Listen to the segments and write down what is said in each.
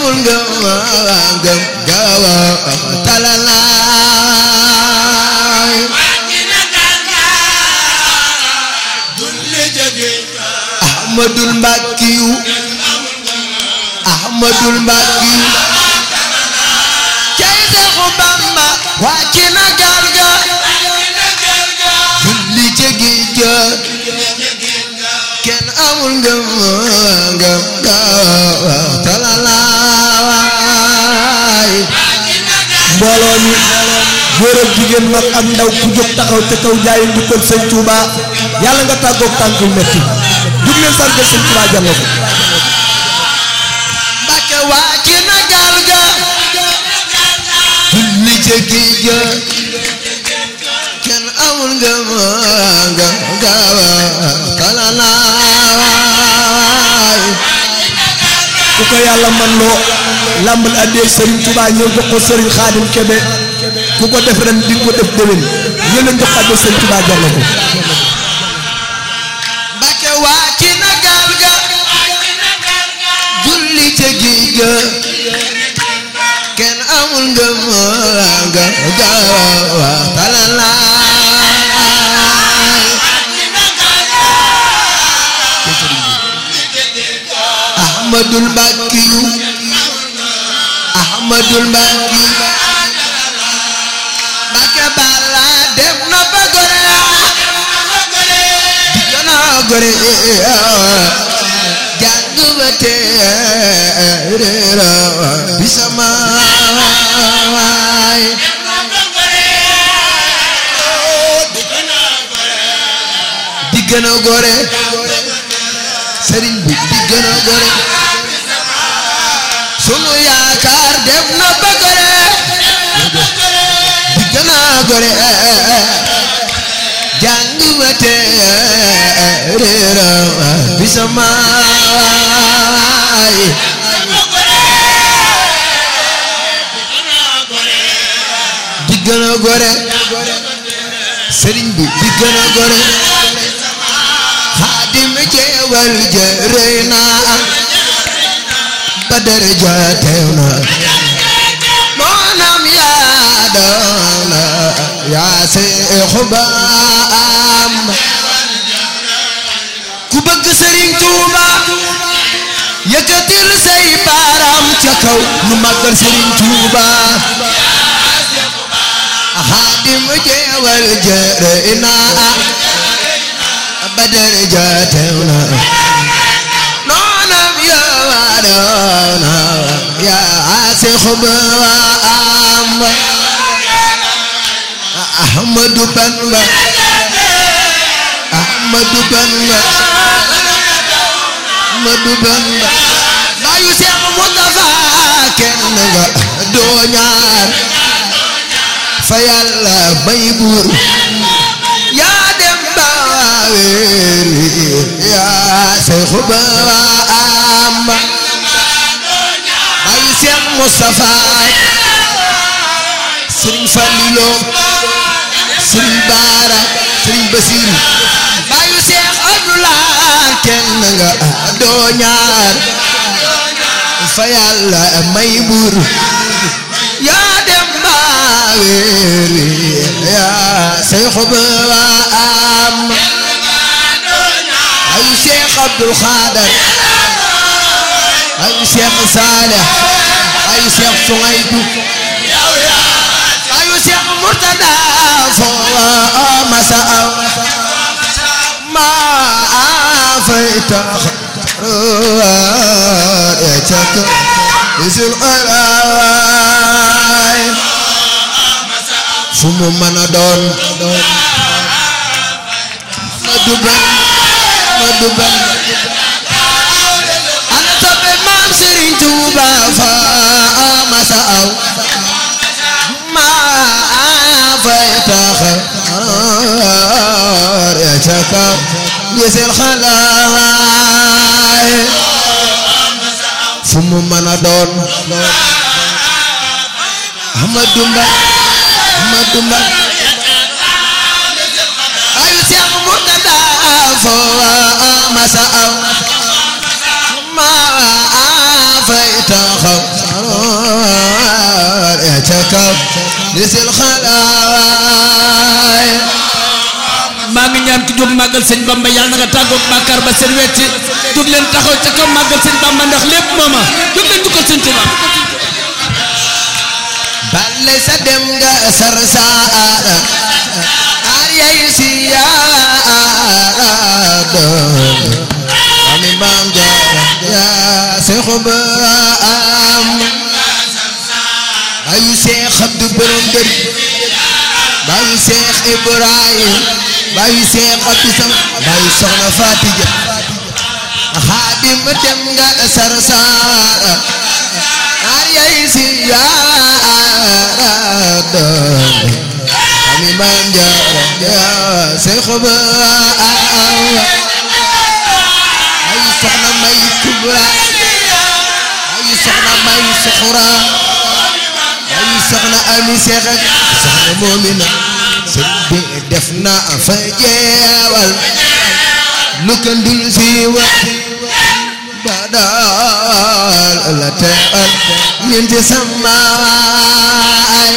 amul ngëm ngëm gaawa talalaay ahmadul mbàkkiyu ahmadul mbàkkiyu cay Seexu Bamba wàcc na gaal ga julli ca géej ga kenn amul ngëm ngëm gaawa talalaay mbooloo mi góor ak jigéen mag ak ndaw ku jóg taxaw te kaw jaayi njukkal sëñ Touba yàlla nga tàggoog tànkul metti jug leen sargal sëñ Touba jar na ko Mbàkke wàcc na gaal ga julli ca géej ga kenn amul ngëm ngëm gaawa talalaay ku ko yàlla man loo làmbal addee sëriñ Touba ñëw jox ko sëriñ Xaadim Kebe ku ko def ren di ko def déwén ñëw leen jox addee sëriñ Touba jar na ko Mbàkke wàcc na gaal ga julli ca géej ga kenn amul ngëm ngëm gaawa talalaay ahmadul mbàkkiyu ahmadul mbàkkiyu mbàkke bala dem na ba gore digana gore jàng ba teerera bi sama waay diggana gore sëriñ bi diggana gore sunu yaakaar dem na ba gore diggana gore jàng ba teerera bi sama waay diggana gore sëriñ bi diggana gore xaadim jeewal jërëy naa ba daraja teew na moonam yaa doona yaa seexu baam ku bëgg sëriñ Tuuba yëkkatil say baaraam ca kaw nu màggal sëriñ Tuuba xaadim jeewal jërëy naa ba daraja teew na noonam yaa doona yaa seexu baam Ahmadu Bamba Ahmadu Bamba Ahmadu Bamba bayu Seex Mustafa kenn nga doo ñaar fa Yàlla may buur yaa dem ba weeri yaa Seex Bamba bayu Seex Mustafa Sëriñ Falilo Sëriñ Baara Sëriñ Basiru bayu Seex Abdulaay kenn nga doo ñaar fa Yàlla may buur yaa dem ba weeri yaa Seex Bamba bayu Seex Abdul Xaadar bayu Seex Saalix bayu Seex Suŋaybu bayu Seex Murtada foo masa aw maa fay tax ya cak isul alaay fu mu mën a doon ma duban ma duban ana toppe maam Serigne Touba fa masa aw maa fay tax ya cak isul alaay fu mu mën a doon Ahmadu Mba Ahmadu Mba ayu Seex Murtada foo masa aw ma fay taxaw lisil xalaay maa ngi ñaan ki jóg màggal sëñ Bamba yàlla na nga tàggoog bàkkaar ba seen wecc jóg leen taxaw ca kaw màggal sëñ Bamba ndax lépp mooma jóg leen jukkal sëñ Tuubaa balle sa dem nga sar saara ar yay siyaara doom ami maam jaara yaa seexu ba am bayu seex abdu borom dër bayu seex ibrahim bayu seex abdu sam bayu soxna fatija xaadim dem nga sar saara ar yay siyaara doom ami maam jaara yaa seexu ba am ay soxna may kubra ay soxna may suxura ay soxna ami seex ak soxna moomina sëñ bi def na fa jeewal lu ko dul siiwa ba daal la teewal ñeenti samaay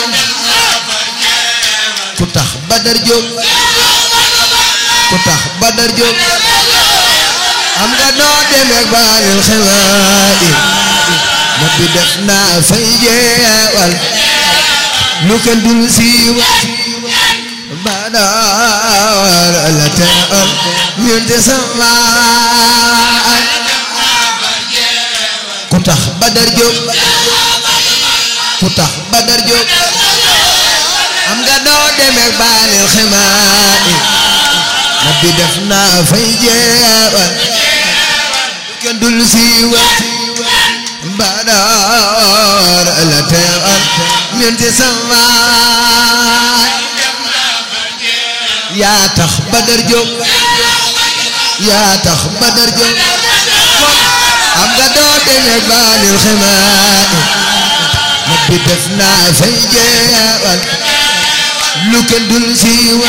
ku tax badar jóg ku tax badar jóg am nga noo demeek baanil xewaay ma bi def naa fay jeewal lu ko dul siiwa ba daal la teewal ñeenti samaay ku tax badar jóg ku tax badar jóg am nga doo demeek baanil xemaay na bi def naa fay jeewal kenn dul siiwa badar la teewal ñeenti samaay yaa tax badar jóg yaa tax badar jóg am nga doo demeek baanil xemaay na bi def naa fay jeewal lu kenn dul siiwa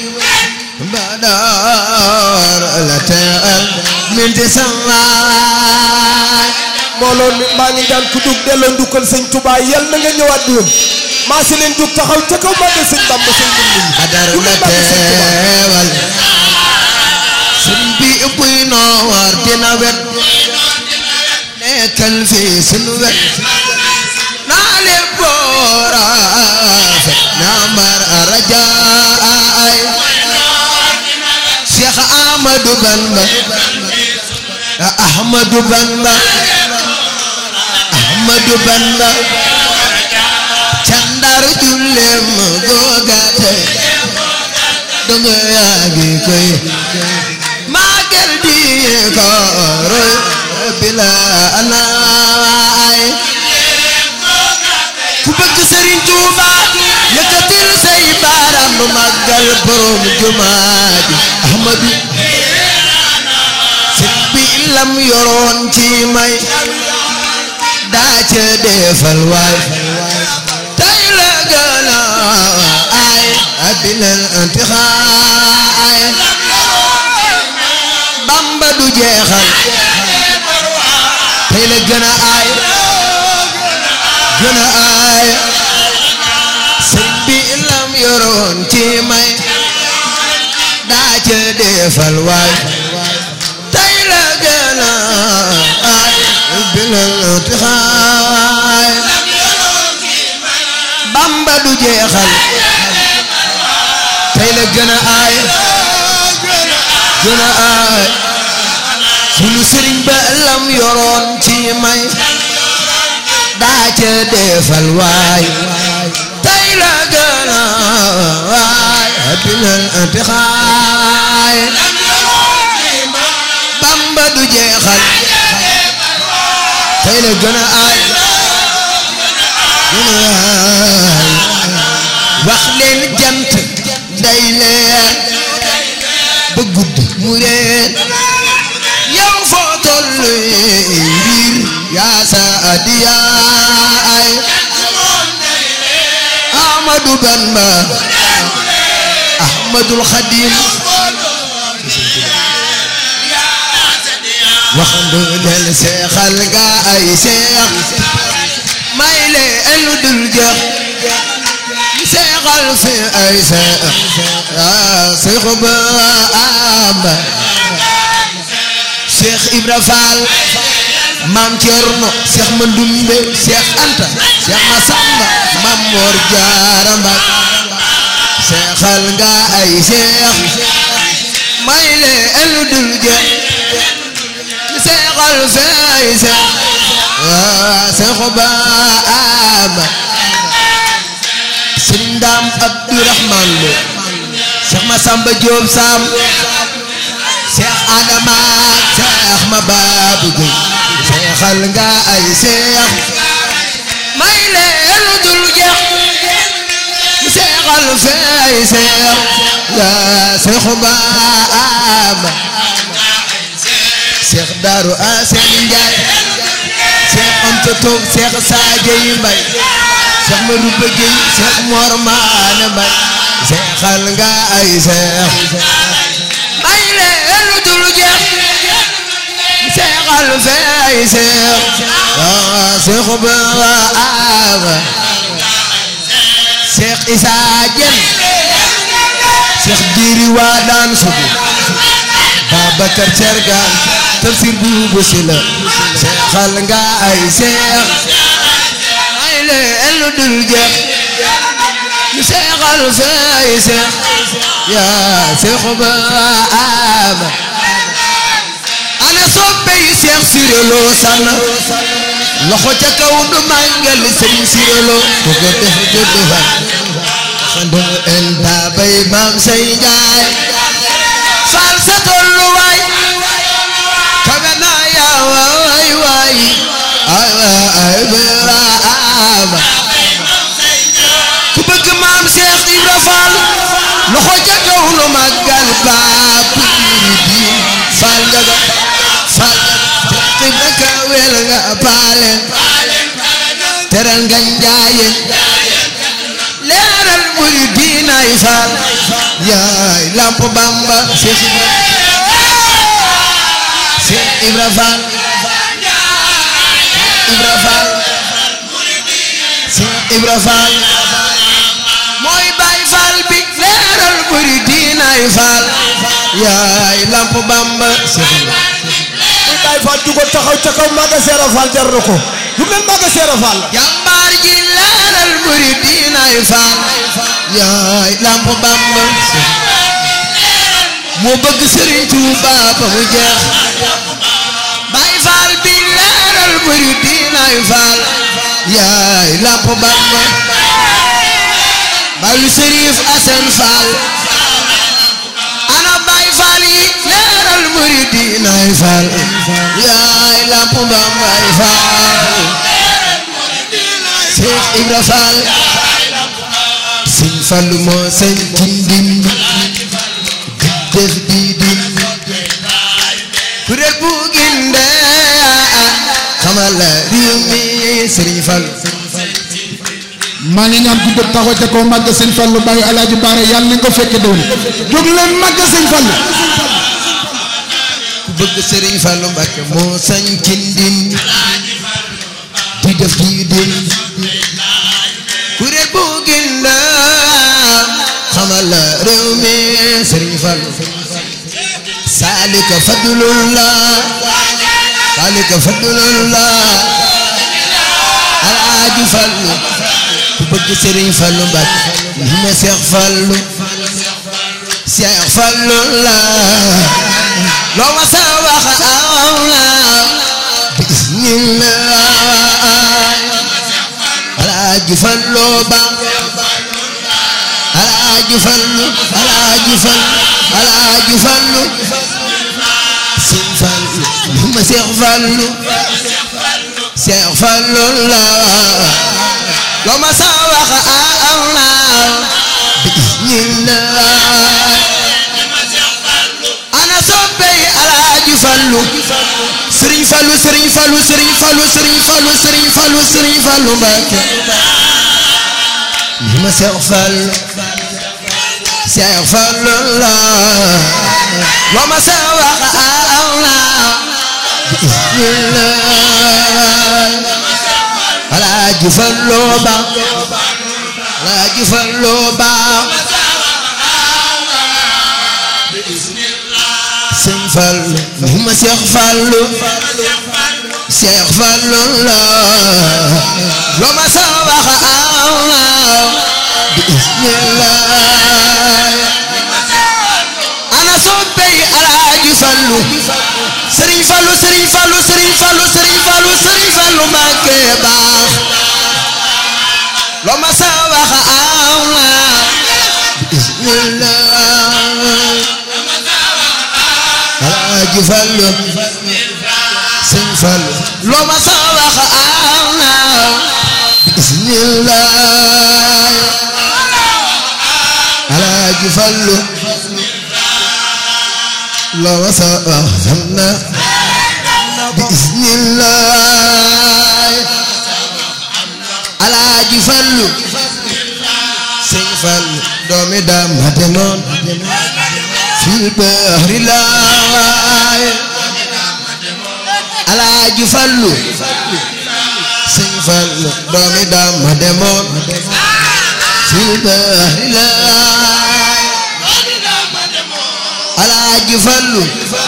badar la teewal ñeenti samaay mbooloo mi maa ngi daan ku dug delloo ndukkal sëñ Touba yal na nga ñëwaat déwén maa si leen jug taxaw ca kaw màggal sëñ Bamba sëñ Bamba badar la teewal sëñ bi buy noor dina wet nekkal fi sunu wet naa leen boora fet naa mar rajaay Cheikh Ahmadou Bamba Ahmadou Bamba Ahmadou Bamba candar jullem googate dongo yaa ngi koy magal di ko roy bila anaay ku bëgg Serigne Touba yëkkatil say baaraam nu màggal borom jumaa ji Ahmadou sit bi lam yoroon ci may daa ca defal waay tay la gën a ay addinal antixaay Bamba du jeexal tay la gën a ay gën a ay sëñ bi lam yoroon ci may daa ca defal waay tay la gën a ay bilal tixaay Bamba du jeexal tay la gën a ay gën a ay sunu sëriñ ba lam yoroon ci may daa ca defal waay tay la gën a waay bilal tixaay Bamba du jeexal tey la gën a aay gën a aay wax leen jant day leer ba guddi mu reer yow foo tollu mbir yaa sa adiyaay Ahmadu Bamba Ahmadul Xadim waxandu del seexal ga ay seex may leen lu dul jox seexal fi ay seex yaa seex ba amba seex Ibra Faal maam Cerno seex Mandumbe seex Anta seex Masamba maam Moor Jaara Mbay seexal nga ay seex may leen lu dul jeex seexal fi ay seex yaa seex ba amba sëriñ Daam Abdourahman Lo Cheikh Massamba Diop Sam Cheikh Adama Cheikh Mababou Gueye seexal nga ay seex may leen lu dul jeex seexal fe ay seex yaa Cheikh Baama Cheikh Darou Assane Ndiaye Cheikh Anta Top Cheikh Sadio Mbaye Cheikh Marouba Gueye Cheikh Mor Maane Mbaye seexal nga ay seex may leen lu dul jeex seexal fe ay seex yaa Cheikh Baama Cheikh Issa Diène Cheikh Diri Wadane Sougou Babacar Thiergane Tafsir Boubou Sylla seexal nga ay seex may leen lu dul jeex seexal fe ay seex yaa Cheikh Baama ana soppe yi Cheikh Siré Lo sànn loxo ca kaw du màggal Serigne Siré Lo ku ko def judd fan xandu en bay maam say njaay faal sa tolluwaay kawe na yaa waay waay ay waay baama ku bëgg maam Cheikh Ibra Fall loxo ca kaw nu màggal baab di faal njaga faal Ibra kawel nga paalen teral nga njaayeen leeral muy diinaay faal yaay lamp bamba Cheikh Ibra Cheikh Ibra Fall Ibra Fall Cheikh Ibra Fall mooy baay faal bi leeral muy diinaay faal yaay lamp bamba Cheikh Ibra Baay Faal jugo taxaw ca kaw Maga Seera Faal jar na ko lu leen Maga Seera Faal la jàmbaar ji leeral muri diinaay faal yaay lamp bamba moo bëgg Sëriñ Tuuba ba mu jeex Baay Faal bi leeral muri diinaay faal yaay lamp bamba Baay Sëriif Asan Faal ana Baay Faal yi leeral muri diinaay faal yaay lamp bambaay faal Cheikh Ibra Fall Sëñ Fallu moo sañ ci ndindi di def di dindi kuréel bu ginde xamal la réew mi Sëriñ Fallu maa ngi ñaan ku jóg taxaw ca kaw màgg sëñ Fallu bàyyi alaaji baara yàlla na nga ko fekke doon jóg leen màgg sëñ Fallu ku bëgg Sëriñ Fallu Mbàkke moo sañ ci ndindi di def di dindi kuréel bu ginde xamal la réew mi Sëriñ Fallu saalika fadlullah saalika fadlullah alaaji Fallu ku bëgg Sëriñ Fallu Mbàkke li ma Seex Fallu Seex Fallu la loo ma sa wax aw la bismillah alaaji Fallu ba alaaji Fallu alaaji Fallu alaaji Fallu Sëñ Fallu li ma Seex Fallu Seex Fallu la loo ma sa wax aw la bismillah ana soppey alaaji Fallu Sëriñ Fallu Sëriñ Fallu Sëriñ Fallu Sëriñ Fallu Sëriñ Fallu Sëriñ Fallu Mbàkke li ma Seex Fallu Seex Fallu la loo ma sa wax aw la bismillah alaaji Fallu ba Alaaji Fallu baax sëñ Fallu ni ma Seex Fallu Seex Fallu la loo ma sa wax aw bismillah ana soppey Alaaji Fallu Sëriñ Fallu Sëriñ Fallu Sëriñ Fallu Sëriñ Fallu Sëriñ Fallu Mbàkke baax loo ma sa wax aw bismillah Alaaji Fallu Sëriñ Fallu loo ma sa wax aw bismillah Alaaji Fallu loo ma sa wax na bismillah Alaaji Fallu Sëñ Fallu doomi daam ma demoon fil bahri laay Alaaji Fallu Sëñ Fallu doomi daam ma demoon fil bahri laay Alaaji Fallu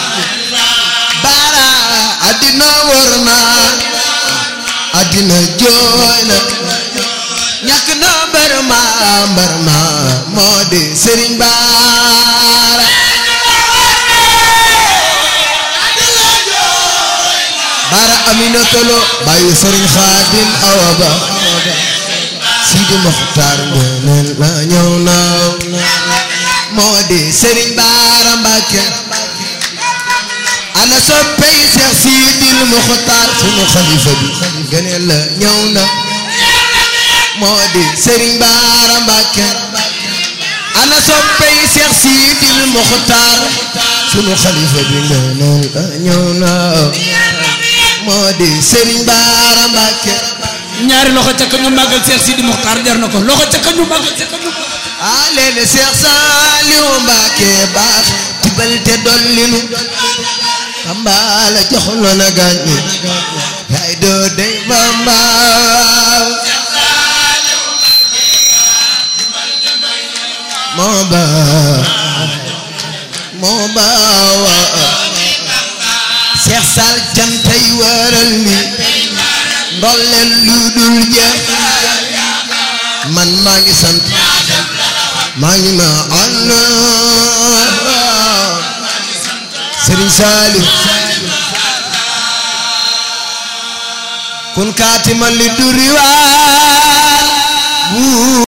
bara addina wër na addina jooy na ñàkk na barma barma moo di Sëriñ Baara Baara Aminata Lo bàyyi Sëriñ Xaadim Awa Ba Sidi Moxtaar ngeeneel la ñëw na moo di Sëriñ Baara Mbàkke ana soppey Seex Sidil Muxtaar sunu xalifa bi ngeeneel la ñëw na moo di Sëriñ Baara Mbàkke ana soppey Seex Sidil Muxtaar sunu xalifa bi ngeeneel la ñëw na moo di Sëriñ Baara Mbàkke ñaari loxo ca ka ñu màggal Seex Sidi Muxtaar jar na ko loxo ca ka ñu màggal ca ka ñu a leene Seex Saaliw Mbàkke baax tibal te dollinu Bamba la jox na na gàññi yaay doo dey Bamba moo baax moo baax Seex Saal jantay waral mi ndolleen lu dul jeex man maa ngi sant maa ngi ma ànd Sëriñ Saaliw kun kaatiman li duri waa